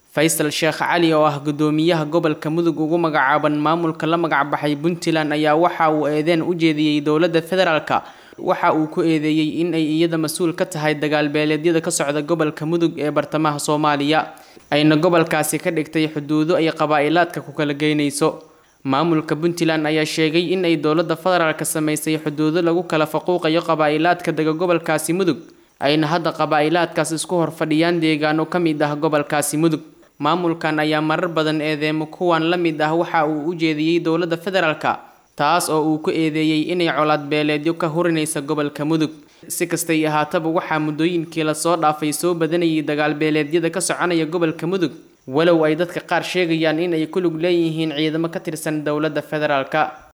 faysal sheekh cali oo ah gudoomiyaha gobolka mudug ugu magacaaban maamulka la magacbaxay puntland ayaa waxa uu eedeen u jeediyey dowladda federaalka waxa uu ku eedeeyey in ay iyada mas-uul ka tahay dagaal beeleedyada ka socda gobolka mudug ee bartamaha soomaaliya ayna gobolkaasi ka dhigtay xuduudo ay qabaa-ilaadka ku kala geynayso maamulka puntland ayaa sheegay in ay dowladda federaalka sameysay xuduudo lagu kala faquuqayo qabaa-ilaadka dega gobolkaasi mudug ayna hadda qabaa-ilaadkaas isku horfadhiyaan deegaano ka mid ah gobolkaasi mudug maamulkan ayaa marar badan eedeemo kuwan la mid ah waxa uu u jeediyey dowladda federaalka taas oo uu ku eedeeyey inay colaad beeleedyo ka hurinaysa gobolka mudug si kastay ahaataba waxaa muddooyinkii lasoo dhaafay soo badanayay dagaal beeleedyada ka soconaya gobolka mudug walow ay dadka qaar sheegayaan in ay ku lug leeyihiin ciidamo ka tirsan dowladda federaalka